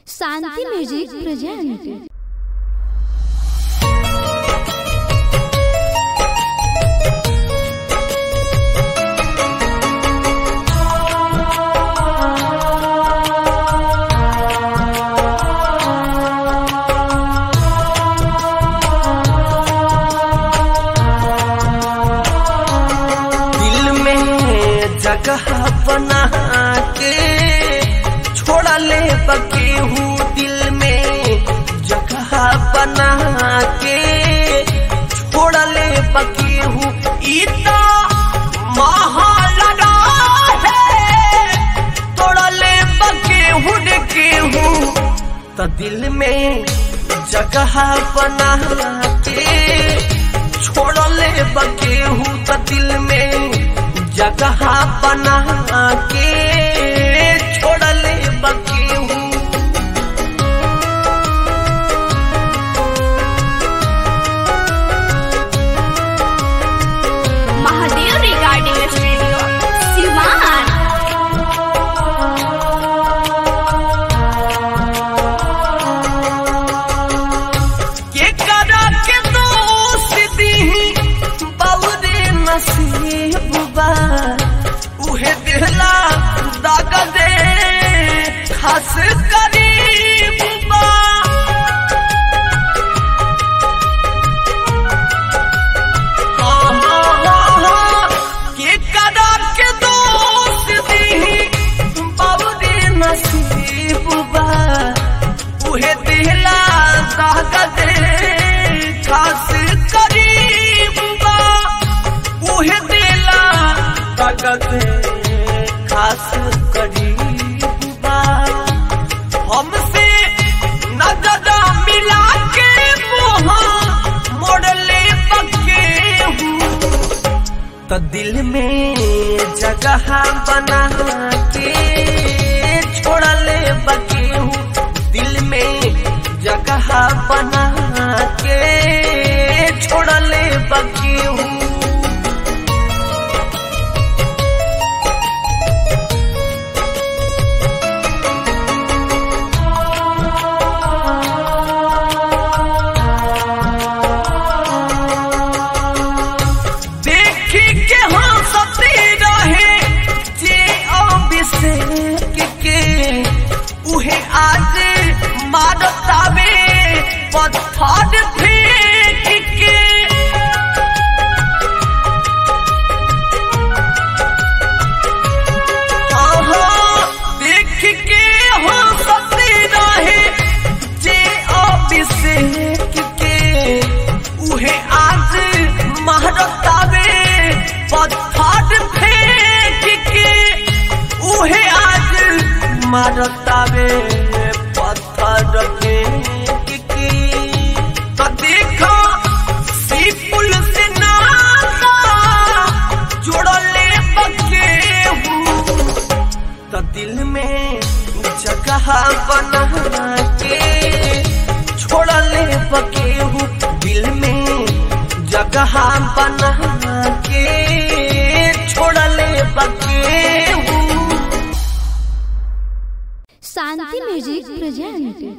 शांति music present दिल में जगह बना के छोड़ा ले बके हूँ दिल में जगह बना के छोड़ा ले बके हूँ इतना महालड़ा है तोड़ा ले बके हूँ के हूँ तो दिल में जगह बना के छोड़ ले बके हूँ तो दिल में जगह बना के छोड़ ले बके हूँ महादेव रिगार्डिंग स्टूडियो सिवान के करा के दोस्ती बहुरे नसीब बा उहे दिहला दाग दे खास करीब बा के करा के दोस्ती बहुरे नसीब बा उहे दिहला दाग दे खास करीब बा उहे दिला दाग दे खास करीब बा हमसे नजर मिला के मुहा मोड़ ले बके हूँ तो दिल में जगह बना के छोड़ ले बके हूँ दिल में जगह बना के छोड़ ले बके हूँ देखी के हंसती रहे जे अभिषेक के उहे आज मारतावे पत्थर फेंक के आहा, देख के हंसती रहे जे अभिषेक के उहे आज महरतावे पत्थर फेंक के उहे आज मारतावे पत्थर फेंक के तो देखो सीपुल से नाता जोड़ले बके हूँ तो दिल में जगह बना के छोड़ ले बके हूँ दिल में जगह बना के छोड़ ले बके हूँ शांति म्यूजिक प्रेजेंट